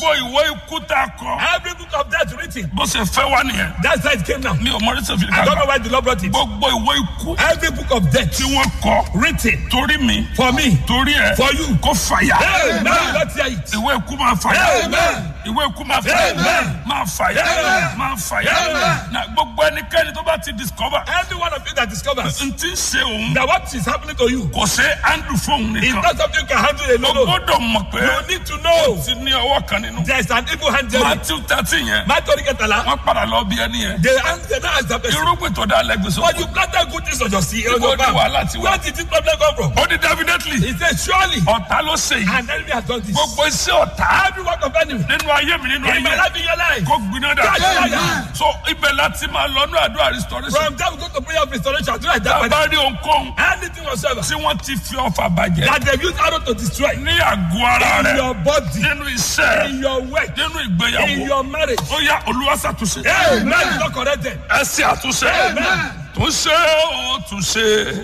gbogbo ìwé ikú tá a kọ Every book of death written. bó ṣe fẹ́ wá nìyẹn That's how it came now. mi ò mọ oríṣi òfin I don't know kàgbà why the Lord brought it. gbogbo ìwé ikú Every book of death tí wọ́n kọ written torí mi for me. torí ẹ For you. kó fàyà Amen. Let's hear it. ìwé ikú máa fàyà Amen. ìwé ikú máa fàyà Amen. máa fàyà Amen. máa fàyà Amen. na gbogbo ẹnikẹ́ni tó bá ti discover Every one of you that discovers n ti ṣe òun that what is happening to you kò ṣe handle fóun is nìkan not something you can handle o alone. gbọ́dọ̀ mọ̀ pé You need to know ti ní ọwọ́ kan nínú there is an evil hand there. matthew thirteen yẹn Matthew Ketala, wọ́n padà lọ bí ẹni yẹn they answer now as the person. irúgbìn tó dá lẹ́gbẹ̀ẹ́ But sọ you planted good things on your seed. on Ibo your ni farm. wàhálà ti wá? Where did this problem come from? ó ní definitely He said, surely ọ̀tá ló ṣe yìí an enemy has done this. gbogbo iṣẹ́ ọ̀tá Every work of enemy nínú ayé mi nínú in my ayé life, in your life. kó gbiná dà Amen. so ibẹ̀ láti máa lọ ní àdúrà restoration From there, we go to prayer of restoration. Do like that. bàbá rí ohunkóhun Anything whatsoever tí wọ́n ti fi ọfà bàjẹ́ that they use arrow to destroy ní àgọ́ ara in rẹ̀ your body, nínú iṣẹ́ in your work, nínú in ìgbéyàwó your marriage. ó yá olúwa ṣàtúnṣe Amen. It's not corrected. ẹ ṣe àtúnṣe Amen. túnṣe ó túnṣe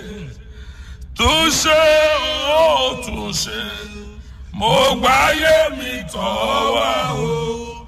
túnṣe ó túnṣe mo gbáyé mi tọ́ wá o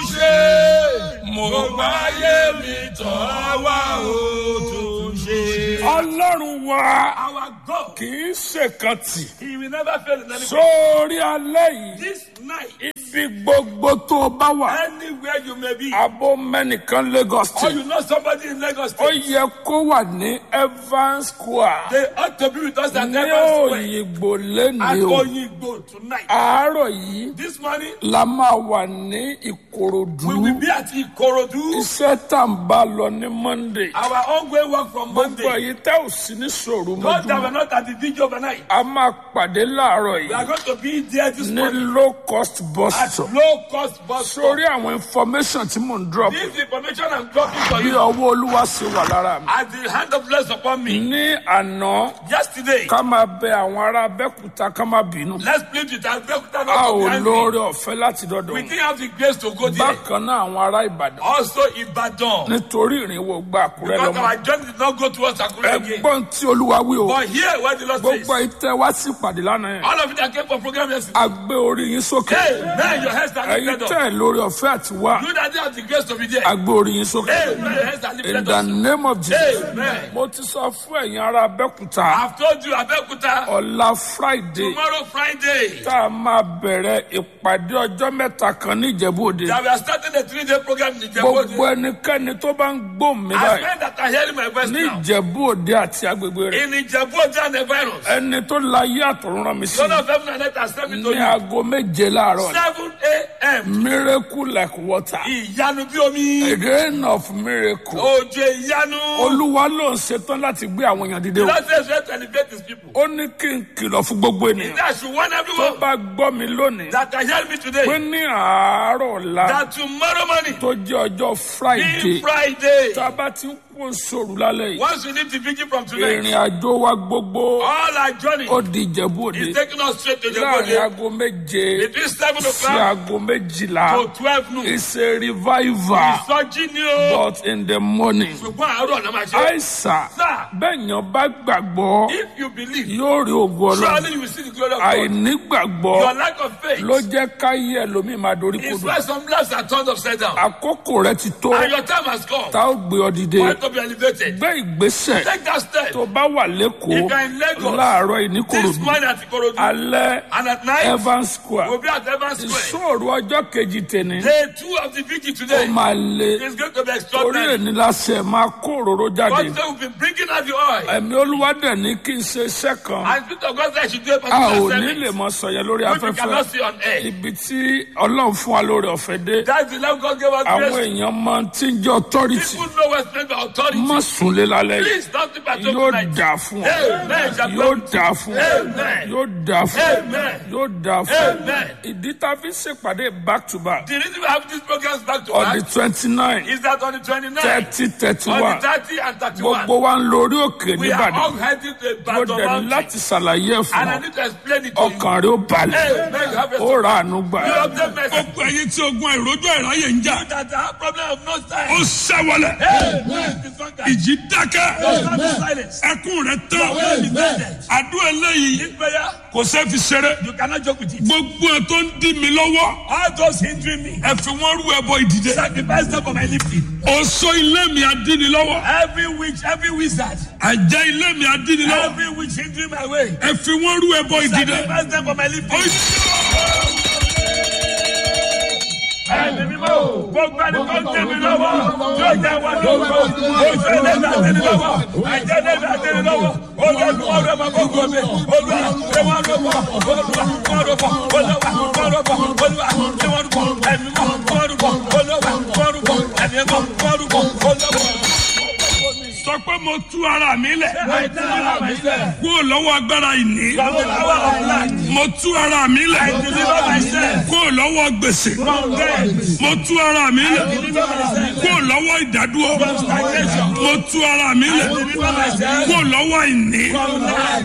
túnṣe mo gbáyé mi tọ́ wá o túnṣe. ọlọ́run wa Our God, kì í ṣèkan tì He will never fail in any way. sórí alẹ́ yìí This night, ibi gbogbo tó o bá wà anywhere you may be, abo mẹ́nìkan Lagos or State you know somebody in Lagos ó State, yẹ kó wà ní Evans Square they ought to be with us at ní Evans Square òyìnbó at lẹ́nu o Oyigbo tonight. àárọ̀ yìí This morning, la máa wà ní Ìkòròdú we will be at Ikorodu. iṣẹ́ tá n bá lọ ní Monday Our ongoing work from gbogbo Monday. èyí tẹ́ ò sí ní sòrò God that mọ́jú were not at the video overnight. a máa pàdé láàárọ̀ We are yìí going to be there this ní morning low cost bus at stop low cost bus stop. sórí àwọn information tí mò ń drop This information I'm dropping for bí you ọwọ́ olúwa ṣe wà lára mi as the hand of bless upon me. ní àná Yesterday, ká máa bẹ àwọn ará Abẹ́òkúta ká má bínú let's plead with our Bekuta a not to ò be angry. lóore ọ̀fẹ́ láti dọ́dọ̀ We wọn. didn't have the grace to go there. bákan náà àwọn ará Ìbàdàn Also, Ibadan. nítorí ìrìnwó gba Àkúrẹ́ Because lọ́mọ our journey did not go towards Akure again. ẹgbọ́n tí olúwa wí o But here, what the Lord says, gbogbo ìtẹ́ wá sí ìpàdé lánàá yẹn all of you that came for program yesterday, a gbé orí yín sókè hey, man, your heads are ẹ̀yin lifted tẹ́ up. ẹ̀ lórí ọ̀fẹ́ àti wá You that didn't have the grace to be there, a gbé orí yín sókè hey, man, your heads are in lifted the up. name of Jesus Amen. mo ti sọ fún ẹ̀yin ará Abẹ́òkúta I've told you, Abeokuta, ọ̀la Friday tomorrow Friday, tá a máa bẹ̀rẹ̀ ìpàdé ọjọ́ mẹ́ta kan ní Ìjẹ̀bú Òde that we are starting a three-day program in gbogbo Ijebu. ẹnikẹ́ni tó bá ń gbóhùn mi As báyìí men that are hearing my voice ní now, Ìjẹ̀bú Òde àti agbègbè rẹ̀ in Ijebu and the virus, ẹni tó la yé àtọ̀run rán mi sí God of heaven and earth has sent me to ní you. aago méje láàárọ̀ 7 a.m. miracle like water Ìyanu bí omi. a rain of miracle Òjò ìyanu. olúwa ló ń ṣetán láti gbé àwọn èèyàn dìde o God says we to elevate his people. ó ní kí n kìlọ̀ fún gbogbo ènìyàn That should warn tó everyone bá gbọ́ mi lónìí that can hear me pé today ní àárọ̀ ọ̀la that tomorrow morning, tó jẹ́ ọjọ́ friday being Friday, tá a bá ti ń kó sòrò lálẹ́ yìí once we leave the vigil from tonight, ìrìn àjò wa gbogbo all our journey ó di ìjẹ̀bú òde is taking us straight to láàrin the aago méje Between 7 sí o'clock aago méjìlá to 12 noon. it's a revival Ìsọjí ni o. but in the morning. Ṣùgbọ́n àárọ̀ náà máa ṣe. àìsà Sir, bẹ́ẹ̀yàn bá gbàgbọ́ if you believe, yóò rí ògo ọlọ́run surely you will see the glory of God. àìnígbàgbọ́ Your lack of faith ló jẹ́ káyé ẹlòmíì máa dorí is kodò why some lives are turned upside down. àkókò rẹ ti tó And your time has come. tá ó gbé ọ dìde For you to be elevated. gbé ìgbésẹ̀ Take that step. tó bá wà If you lẹ́kọ̀ọ́ are in Lagos, láàárọ̀ yìí ní this Ìkòròdú morning at Ikorodu, alẹ́ and at night, Evans Square we'll be at Evans Square. ìṣòro ọjọ́ kejì tèmi Day two of the vigil ó today máa le is going to be orí extraordinary. èní láṣẹ máa kó òróró jáde God said we've been bringing out the oil. ẹ̀mí olúwa dẹ̀ ní kí n ṣe iṣẹ́ kan And Spirit of God said I should do a a ò particular ní lè service, mọ sọ yẹn lórí which we afẹ́fẹ́ cannot see on air. ibi tí ọlọ́run fún wa lórí ọ̀fẹ́ dé That's the love God gave us àwọn grace. èèyàn máa tí ń jẹ́ authority People know what's meant by authority. má súnlé lálẹ́ yìí Please don't sleep at home yóò tonight. dà fún ọ Amen. Shall yóò be- dà fún ọ Amen. yóò dà fún ọ Amen. yóò dà fún ọ Amen. ìdí tá a fi ṣèpàdé back to back The reason we have these programs back to on the back twenty nine is that on the 29th, thirty thirty on one the 30 and 31, gbogbo wa ń lórí òkè we are all nìbàdàn heading to a mo battle dẹ̀ ní mountain. láti ṣàlàyé ẹ̀ fún And I ọ need to explain it to you. ọkàn rẹ ó balẹ̀ Amen. You have a ó ra àánú gbà You obtain mercy. gbogbo ẹyin tí ogun àìrójú àìráyè ń jà that have problem of no ó time. ṣẹ́wọlẹ̀ Amen. been conquered. ìjì dákẹ́ There will not be silence. ẹkún rẹ tán Your will be blended. àdúrà eléyìí This prayer, kò sẹ́ fi ṣeré you cannot joke with it. gbogbo ẹ tó ń dí mi lọ́wọ́ All those hindering me, ẹ fi wọ́n rú ẹbọ ìdìde sacrifice them for my lifting. oṣó ilé mi adíni lọ́wọ́ Every witch, every wizard, àjẹ́ ilé mi adíni lọ́wọ́ every witch hindering my way, ẹ fi wọ́n rú ẹbọ ìdìde. sacrifice them for my lifting. Ó Ẹ̀mí mímọ́, gbogbo ẹni tó ń tẹ̀ mí lọ́wọ́, yóò jẹ́ wọn lọ́wọ́. Oṣù ẹlẹ́dàá tẹ̀lé lọ́wọ́, àjẹ́ ẹlẹ́dàá tẹ̀lé lọ́wọ́. Olúwa wọn rẹ̀ máa gbogbo mi. Olúwa ṣé wọ́n rọ̀ bọ̀? Olúwa wọ́n rọ̀ bọ̀? Olúwa wọ́n rọ̀ bọ̀? Olúwa ṣé wọ́n rọ̀ bọ̀? Ẹ̀mí mọ́ wọ́n rọ̀ bọ̀? Olúwa wọ́n rọ̀ bọ̀? Ẹ̀mí mọ́ wọ́n rọ̀ bọ̀? Olúwa. sọ pé mo tú ara mi lẹ̀ I deliver myself kúrò lọ́wọ́ agbára ìní from the power of lack. mo tú ara mi lẹ̀ I deliver myself kúrò lọ́wọ́ gbèsè from death. mo tú ara mi lẹ̀ Deliver myself kúrò lọ́wọ́ ìdádúró from stagnation. mo tú ara mi lẹ̀ Deliver myself kúrò lọ́wọ́ ìní from lack.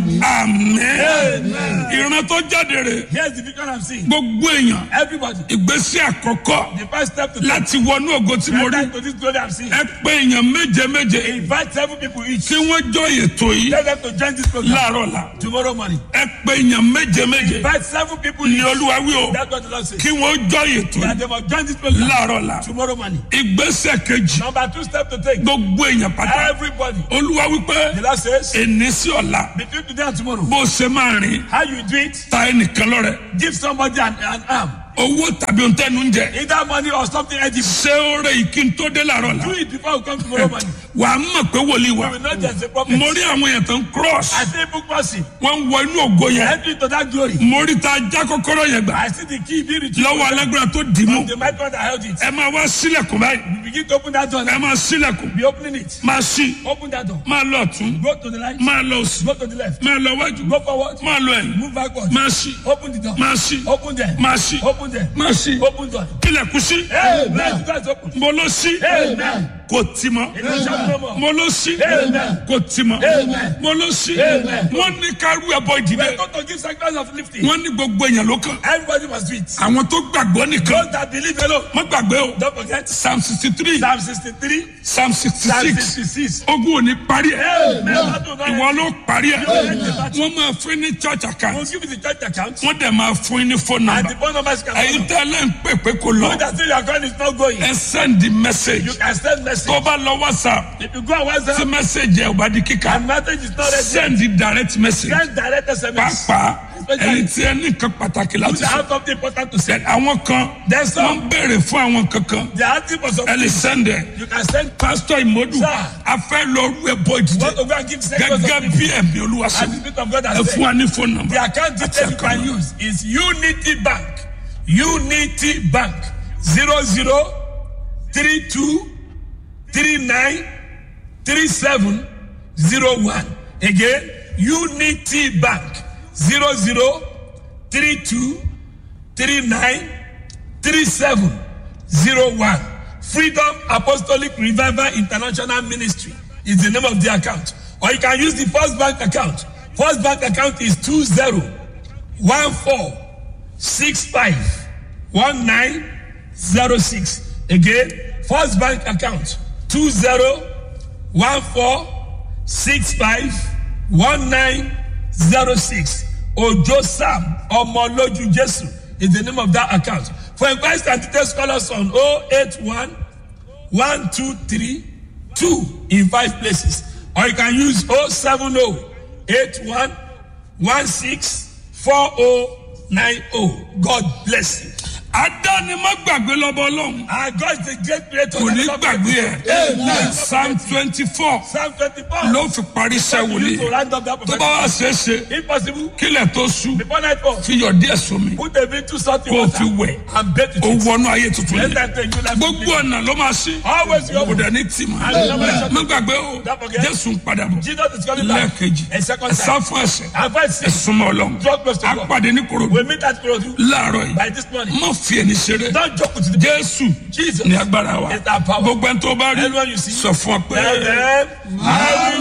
àmín ìran tó jáde rè Here's the vision I'm seeing. gbogbo èèyàn Everybody, ìgbésí àkọ́kọ́ the first step to láti wọnú ògo tí mo rí enter to this glory I'm seeing. ẹ pé èèyàn méje méje Invite seven people each. kí wọ́n jọ ètò yìí Tell them to join this program láàárọ̀ la tomorrow morning. ẹ pé èèyàn méje méje Invite seven people ní each. olúwa wí o That's what the Lord says. kí wọ́n jọ ètò That yìí they must join this program láàárọ̀ la tomorrow morning. ìgbésẹ̀ kejì Number two step to take. gbogbo èèyàn pátá Everybody. olúwa wípé The Lord says, èní sí ọ̀la between today and tomorrow, bó ṣe máa rìn how you do it, ta ẹnìkan lọ́rẹ give somebody an, an arm. owó tàbí ohun tẹnu ń jẹ Either money or something edible. ṣé ó rẹ ìkí n tó dé láàárọ̀ la Do it before you come tomorrow morning. wà á mọ̀ pé wòlíì wa You will not just a prophet. mo rí àwọn èèyàn tó ń cross I see book mercy. wọ́n ń wọ inú ògo yẹn Enter into that glory. mo rí ta já kọ́kọ́rọ́ yẹn gbà I see the key being retrieved. lọ́wọ́ alágbára tó dì í mú The microphone that held it. ẹ máa wá sílẹ̀kùn báyìí You begin to open that door. ẹ now. máa sílẹ̀kùn Be opening it. máa ṣí Open that door. máa lọ ọ̀tún Go to the right. máa lọ òsì Go to the left. máa lọ wájú Go forward. máa lọ ẹ̀yìn Move backward. máa ṣí Open the door. máa ṣí Open there. máa ṣí Open there. máa ṣí Open door. kílẹ̀kùn sí Amen. The door is open. mo ló ṣí Amen. kò tì mọ́ It will shut no more. mo ló ṣí Amen. kò tì mọ́ Amen. mo ló ṣí Amen. wọ́n ní ká rú ẹbọ We ìdílé are going to give sacrifice of lifting. wọ́n ní gbogbo èèyàn ló kàn Everybody must do it. àwọn tó gbàgbọ́ nìkan Those that believe alone. má gbàgbé o Don't forget. psalm sixty three Psalm 63. psalm sixty Psalm six 66. ogun ò ní parí ẹ̀ Amen. That will not ìwọ end. ló parí ẹ̀ wọ́n máa fún ní church We'll account give you the church account. wọ́n dẹ̀ máa fún ní phone And number the phone number is can ẹ̀yin tẹ́lẹ̀ ń pè pé kò lọ That still your account is not going. ẹ send the message You can send message. tó bá lọ whatsapp If you go on tí WhatsApp message ẹ̀ ò bá di kíkà and message is not ready, send the direct message send direct SMS. pàápàá ẹ̀yin tí ẹ ní nǹkan pàtàkì You láti sọ have something important to say. àwọn kan There's wọ́n some. béèrè fún àwọn kankan They are asking for ẹ something. lè send ẹ̀ You can send. pastor imodu Sir. a fẹ́ lọ rú ẹbọ ìdíje Want to go and give sacrifice gẹ́gẹ́ of bí ẹ̀mí olúwa sọ And the Spirit of God ẹ has fún said. wa ní phone number The account detail you can use is Unity Bank. Unity Bank. Zero zero three two three nine three seven zero one. Again, Unity Bank. Zero zero three two three nine three seven zero one. Freedom Apostolic Revival International Ministry is the name of the account. Or you can use the First Bank account. First Bank account is two zero one four six five one nine zero six. Again, First Bank account two zero one four six five one nine zero six. Ojo Sam Omoloju Jesu is the name of that account. For inquiries and details, call us on 081 123 2 in five places. Or you can use 070 81 16 4090. God bless you. adáni má gbàgbé lọ́bọ̀ ọlọ́run Our God is a great creator. kò ní gbàgbé ẹ̀ Amen. psalm twenty four Psalm 24. ló fi parí iṣẹ́ You wòlíì need to round up that tó bá wá ṣeé ṣe If possible, kílẹ̀ tó sú before nightfall, fi yọ̀ díẹ̀ sómi put a bit too salty kó o water fi wẹ̀ and bathe ó it. wọnú ayé tuntun Let yẹn that take you like gbogbo ọ̀nà ló máa ṣí Always your kò dẹ̀ ní tì mọ́ má gbàgbé o jésù ń padà bọ̀ Jesus is coming back. lẹ́ẹ̀kejì A second ẹ sá time. fún ẹ̀ṣẹ̀ And verse ẹ six. súnmọ́ ọlọ́run Draw close to á God. pàdé ní korodu We meet at Kurodu láàárọ̀ yìí by this morning. má fi ẹni ṣeré Don't joke with the jésù Jesus. ní agbára wa It's our power. gbogbo ẹni tó bá rí Anyone you see. sọ fún ọ pé. Tell them, I will